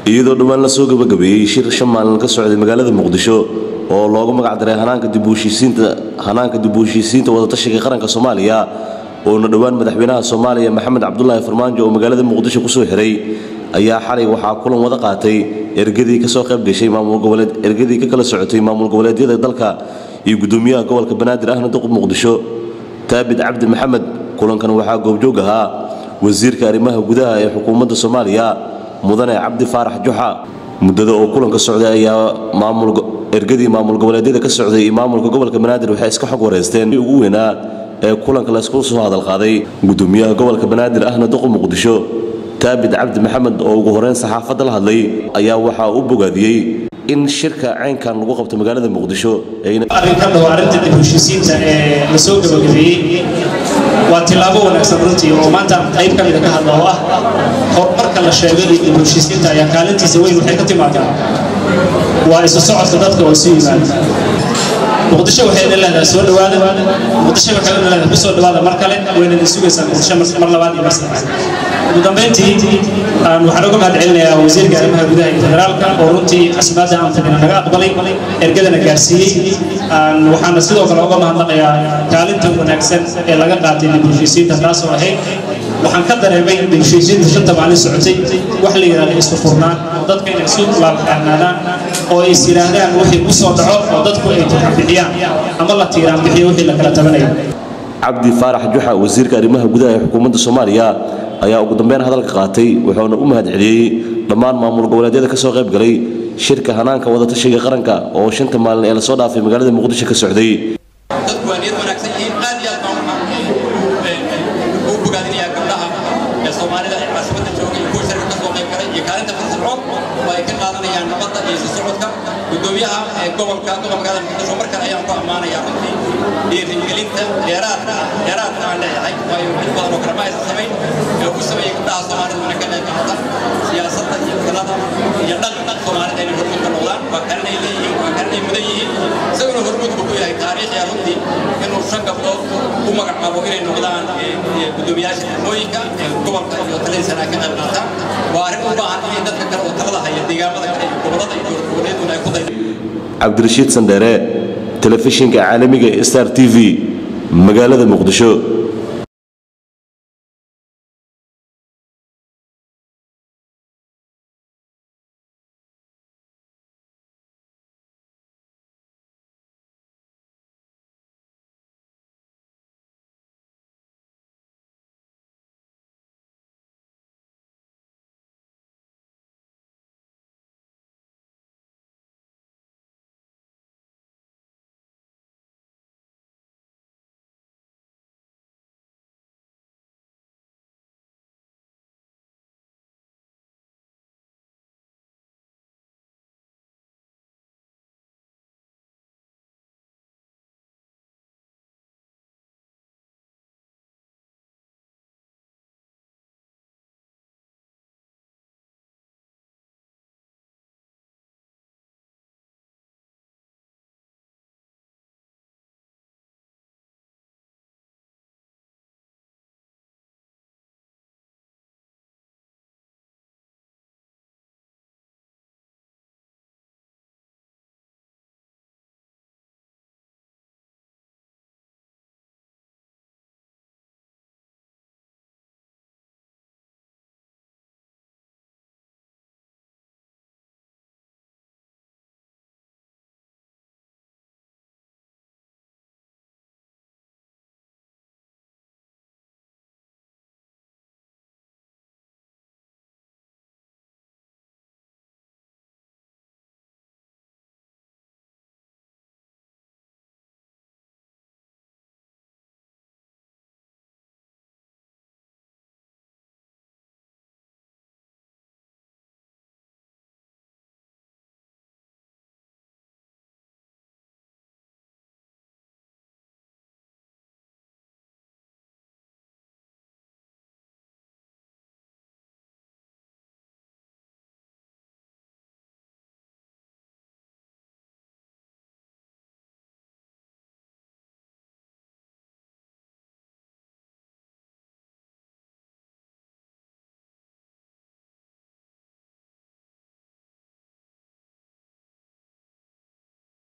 iyadoo dhowaan la soo gabagabeeyey shir shan maalin ka socday magaalada muqdisho oo loogu magac daray hanaanka dib u heshiisiinta hanaanka dib u heshiisiinta wadatashiga qaranka soomaaliya oona dhowaan madaxweynaha soomaaliya maxamed cabdulaahi farmaajo oo magaalada muqdisho kusoo xiray ayaa xalay waxaa kulan wada qaatay ergadii kasoo qayb gashay maamul goboleed ergadii ka kala socotay maamul goboleedyada dalka iyo gudoomiyaha gobolka banaadir ahna duqub muqdisho taabid cabdi maxamed kulankan waxaa goobjoog ahaa wasiirka arrimaha gudaha ee xukuumadda soomaaliya mudane cabdi faarax juxa muddada oo kulanka socday ayaa maamul ergadii maamul goboleedyada ka socday iyo maamulka gobolka banaadir waxay iska xog wareysteen ugu weynaa ee kulanka laysku soo hadalqaaday gudoomiyaha gobolka banaadir ahna duqub muqdisho taabid cabdi maxamed oo ugu horeyn saxaafadda la hadlay ayaa waxaa u bogaadiyey in shirka caynkan lagu qabto magaalada muqdisho arrinkan waa arrinta dib u heshiisiinta ee la soo gabagabeeyey waa tillaabo wanaagsan runtii oo maanta qayb ka mida ka hadla oo ah horumarka la sheegay iyo dib u heshiisiinta ayaa kaalintiisa weyn waxay ka timaadaa waa isu socodka dadka oo isu yimaada muqdisho waxay idin leedahay soo dhawaada muqdisho waxay idin leedahay ku soo dhawaada mar kale wayna idin sugaysaa muqdisho mar labaad iyo mar saddexaad ugu dambeyntii waxaan uga mahad celinayaa wasiirka arrimaha gudaha iyo federaalka oo runtii xasimaadda aan fadhina naga aqbalay ergadana gaarsiiyey waxaana sidoo kale uga mahadnaqayaa kaalinta wanaagsan ee laga qaatay dib u heshiisiinta taasoo ahayd waxaan ka dareemay dib u heshiisiinta shanta maalin socotay wax la yidhahda isku furnaan oo dadka inay isu laalxaanaadaan oo is yidhaahdaan wixii ku soo dhaco oo dadku ay tukan bixiyaan ama la tiiraan bixiyo wixii la kala tabanayo cabdi faarax juxa wasiirka arrimaha gudaha ee xukuumadda soomaaliya ayaa ugu dambeyn hadalka qaatay wuxuuna u mahad celiyey dhammaan maamul goboleedyada ka soo qayb galay shirka hanaanka wadatashiga qaranka oo shanta maalin ee lasoo dhaafay magaalada muqdisho ka socday dadku waa niyad wanaagsan yihiin aad iyo aad baan waxaan ugu bogaadinayaa gabdhaha ee soomaalida ee caasimada jooga iyo kuwa shirka ka soo qayb galay iyo kaalinta firfircoon oo ay ka qaadanayaan nabadda iyo isu socodka gudoomiyaha ee gobolka gobolka muqdisho mar kale ayaan ku ammaanayaa runtii iyo rigelinta dheeraadka ah dheeraadka aan leeyahay waayo mid badan oo kale ma aysan samayn ee ugu sameeyey gabdhaha soomaalida ina ka qayb qaata siyaasadda iyo talada iyo dhaqanka soomaalida inay hormuud ka noqdaan waa kalinay leeyihiin waa kalinay mudan yihiin isaguna hormuudku ku yahay taariikhya runtii inuu shan gabdhood u magacaabo inay noqdaan gudoomiyaasha degmooyinka ee gobolka iyo taladiisana ay ka qayb qaataan waa arrin u baahan in dadka kale oo talada haya deegaamada kale iyo gobolada iyo goboleeduna ay ku daydo cabdirashiid sandheere telefishinka caalamiga star t v magaalada muqdisho